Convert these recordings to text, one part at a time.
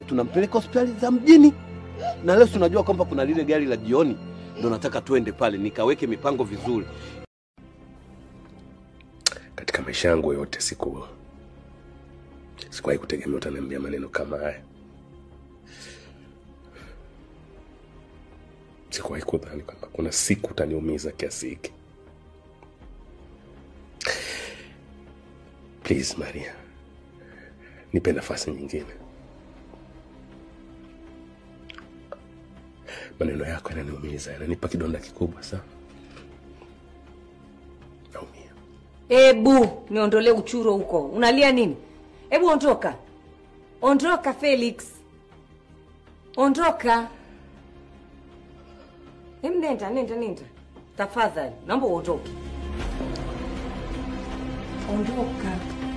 tunampeleka hospitali za mjini, na leo tunajua kwamba kuna lile gari la jioni, ndo nataka tuende pale nikaweke mipango vizuri. Katika maisha yangu yote siku sikuwahi kutegemea utaniambia maneno kama haya. Sikuwahi kudhani kwamba kuna siku utaniumiza kiasi hiki. Please Maria, nipe nafasi nyingine. Maneno yako yananiumiza, yananipa kidonda kikubwa sana. Naumia. Ebu niondolee uchuro huko, unalia nini? Hebu ondoka, ondoka Felix, ondoka. Hem, nenda nenda nenda, tafadhali, naomba uondoke, ondoka.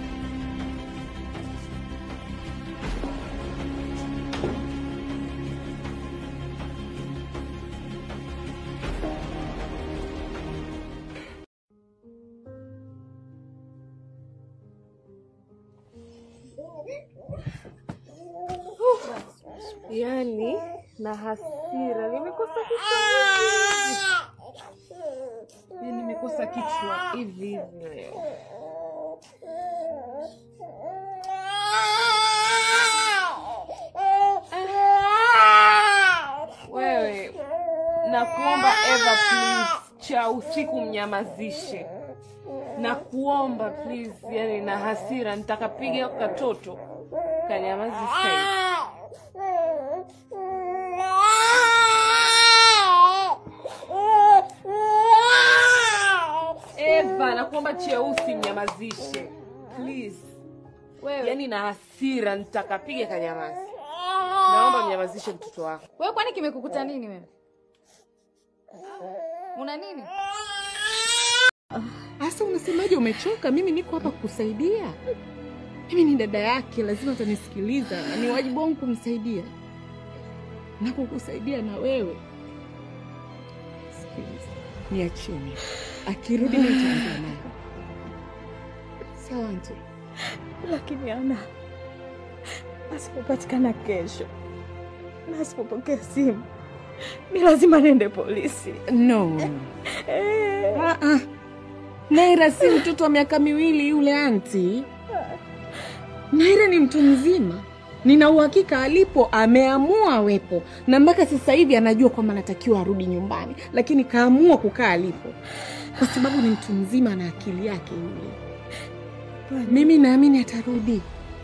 Yaani na hasira, nimekosa kichwa, Yaani nimekosa kichwa hivi hivi leo. Wewe nakuomba Eva, please, cha usiku mnyamazishe, nakuomba please. Yani na hasira, nitakapiga katoto kanyamazi sasa hivi. Eva, nakuomba cheusi mnyamazishe please. Wewe yani na hasira, nitakapiga kanyamazi. Naomba mnyamazishe mtoto wako. Wewe kwani kimekukuta nini wewe? Una nini? Asa, unasemaje? Umechoka? Mimi niko hapa kukusaidia. Mimi ni dada yake, lazima atanisikiliza na ni wajibu wangu kumsaidia na kukusaidia na wewe. Sikiliza, niacheni, akirudi nitaongea naye. Sawa auntie? Lakini Ana, asipopatikana kesho na asipopokea simu, ni lazima niende polisi. No. Eh. Ah, ah. Naira si mtoto wa miaka miwili yule anti. Naira ni mtu mzima, nina uhakika alipo ameamua awepo, na mpaka sasa hivi anajua kwamba anatakiwa arudi nyumbani, lakini kaamua kukaa alipo kwa sababu ni mtu mzima na akili yake yule. Mimi naamini atarudi.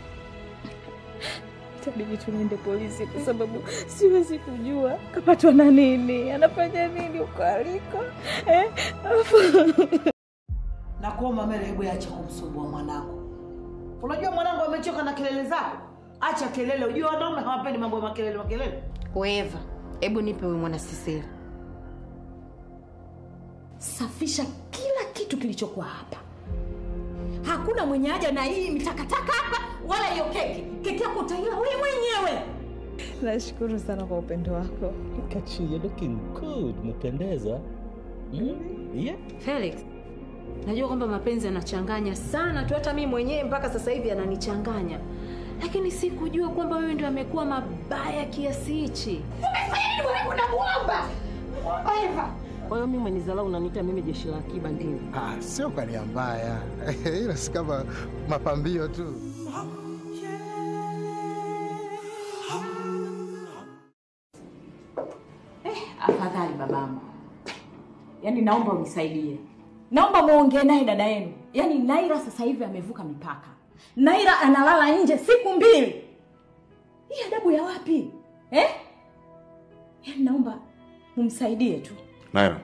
Itabidi tunaende polisi kwa sababu siwezi kujua kapatwa na nini, anafanya nini huko aliko eh? Alafu- Nakuomba Mary, hebu acha kumsumbua mwanangu. Unajua mwanangu amechoka na kelele zako. Acha kelele, ujue wanaume hawapendi mambo ya makelele makelele. Weva, hebu nipe huyu mwana Sisera. Safisha kila kitu kilichokuwa hapa. Hakuna mwenye haja na hii mitakataka hapa wala hiyo keki. Keki yako utaila wewe mwenyewe. Nashukuru sana kwa upendo wako. Look at you, you're looking good. Umependeza. Mm? Yeah. Felix, najua kwamba mapenzi yanachanganya sana tu, hata mimi mwenyewe mpaka sasa hivi yananichanganya, lakini sikujua kwamba wewe ndio amekuwa mabaya kiasi hichi. Umefanya nini mwanangu namuomba? Muomba Eva. Kwa hiyo mimi mwenizala unaniita mimi jeshi la akiba ndio. Ah, sio kwa nia mbaya, ila si kama mapambio tu. Afadhali babangu, yaani naomba unisaidie, naomba muongee naye dada yenu. Yaani Naira sasa hivi amevuka mipaka. Naira analala nje siku mbili. Hii adabu ya wapi eh? Yaani naomba mumsaidie tu. Naira,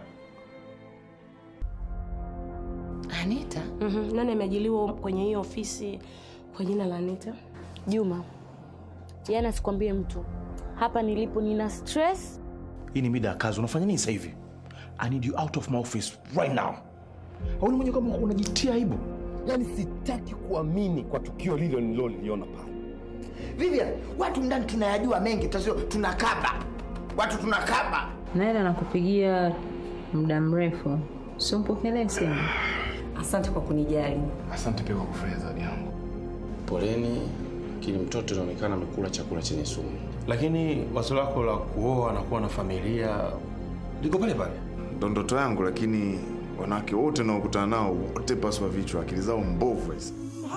Anita? Mhm, Nani ameajiliwa kwenye hiyo ofisi kwa jina la Anita? Juma. Jana sikwambie mtu. Hapa nilipo nina stress. hii ni mida ya kazi. Unafanya nini sasa hivi? I need you out of my office right now. Hauni mwenye kama unajitia aibu? Yaani sitaki kuamini kwa tukio lile nililoliona pale. Vivian, watu ndani tunayajua mengi, tazio tunakaba. Watu tunakaba. Naila nakupigia muda mrefu, simpokelee simu. Asante kwa kunijali. Asante pia kwa kufurahia zawadi yangu. Poleni lakini mtoto inaonekana amekula chakula chenye sumu. Lakini wazo lako la kuoa na kuwa na familia liko pale pale. Ndo ndoto yangu, lakini wanawake wote naokutana nao wote paswa vichwa, akili zao mbovu hizi.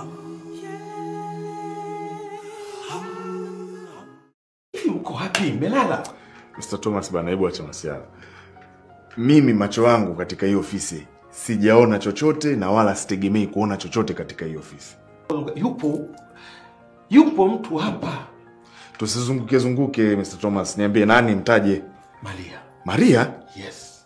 Hivi mko wapi? Mmelala? Mr. Thomas bana, hebu acha masiara. Mimi macho yangu katika hii ofisi sijaona chochote na wala sitegemei kuona chochote katika hii ofisi. Yupo yupo mtu hapa. Tusizunguke zunguke, Mr. Thomas, niambie nani, mtaje. Maria. Maria? Yes.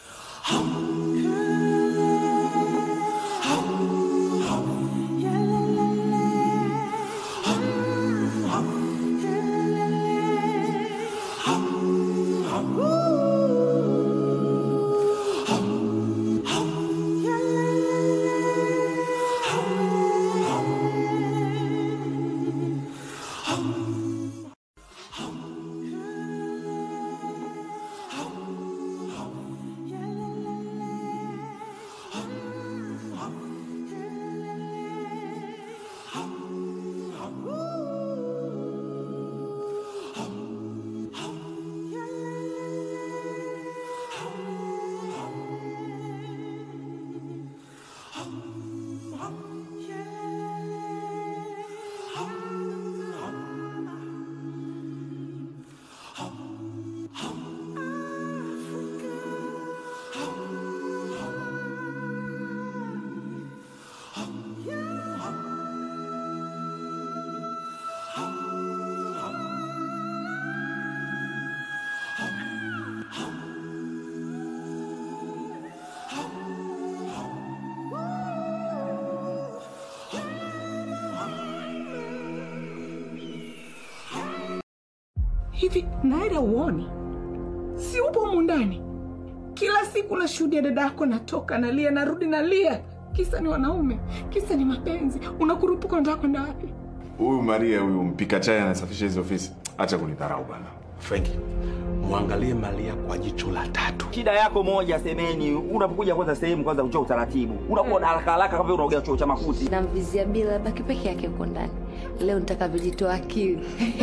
Hivi Naira, uoni si upo humu ndani? Kila siku nashuhudia dada yako natoka nalia, narudi nalia, kisa ni wanaume, kisa ni mapenzi. Unakurupuka, unataka kwenda wapi? Huyu Maria huyu mpika chai anasafisha hizi ofisi, acha kunidharau bana. Franki, mwangalie Maria kwa jicho la tatu. Shida yako moja semeni, unapokuja kwanza sehemu kwanza ujue utaratibu. Unakuwa na haraka haraka kama vile unaogea chuo cha makuti. namvizia bila baki peke yake huko ndani leo nitakavyojitoa akili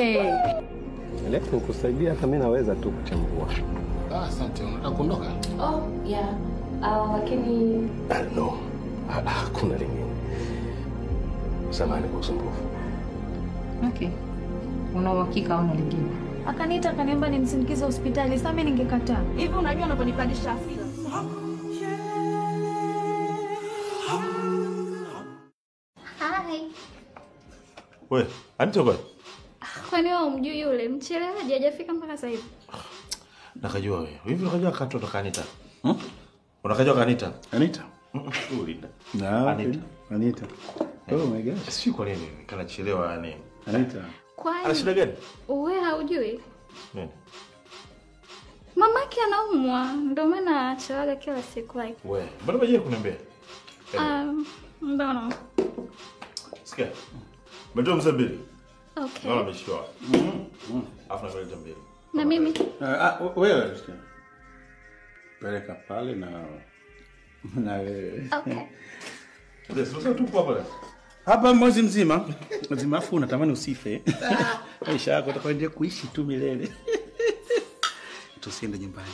Leo nikusaidia, hata mimi naweza tu kuchambua. Ah, asante. Unataka kuondoka? oh, yeah. uh, lakini Ah, no, Ah, ah, hakuna lingine. Samahani kwa usumbufu. Okay. Una uhakika hauna lingine? Akaniita akaniomba nimsindikize hospitali, sasa mimi ningekataa. Hivi unajua unaponipandisha hasira? Hai. We, Anita bwana. Kwani wewe umjui yule mchelewaji hajafika mpaka sasa hivi? Nakajua wewe. Hivi unakajua katoto kanita? Hmm? Unakajua kanita? Anita? Ulinda. Na, Anita. Anita. Oh my gosh. Sijui kwa nini kanachelewa yani. Anita. Kwani Ana shida gani? wewe haujui? Nini? Mamake anaumwa ndio maana achelewaga kila siku like. We, mbona baje kuniambia? Um, mbona? Sikia. Umetoa mzee mbili. Okay. Naona ameshika. Mhm. Afu nakaleta mbili. Na mimi Ah, ah, wewe sikia. Peleka pale na na wewe. Okay. Ndio, sasa tupo hapa. Hapa mwezi mzima. Mzima afu unatamani usife. Maisha yako utakwenda kuishi tu milele. Tusiende nyumbani.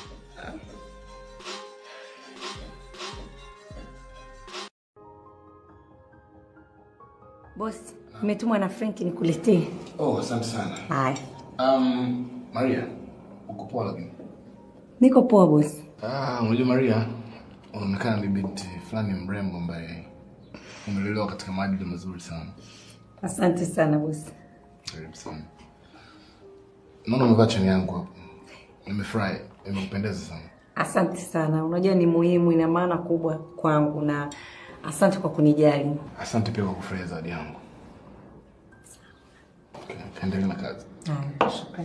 Bosi, nimetumwa na Frank nikuletee. Oh, asante sana. Haya. Um, Maria, uko poa lakini? Niko poa bosi. Ah, unajua Maria, unaonekana ni binti fulani mrembo ambaye umelelewa katika maadili mazuri sana. Asante sana bosi. Karibu sana. Naona umevaa cheni yangu hapo. Nimefurahi, imekupendeza sana. Asante sana. Unajua ni muhimu, ina maana kubwa kwangu na asante kwa kunijali. Asante pia kwa kufurahia zawadi yangu. Okay, kaendelee na kazi. Haya, shukrani.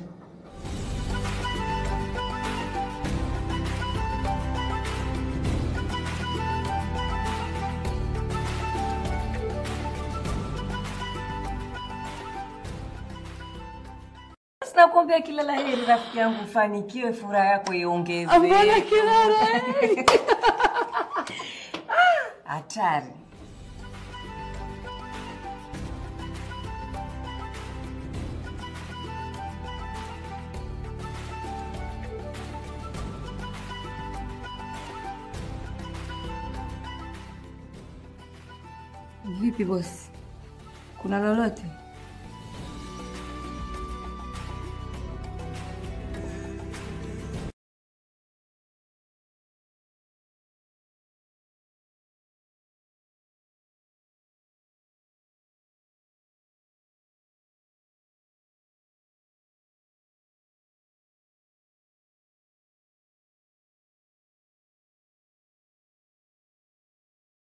Nakuombea kila la heri rafiki yangu, ufanikiwe, furaha yako iongezeke. Mbona kila la Ah, Hatari. Vipi bosi, kuna lolote?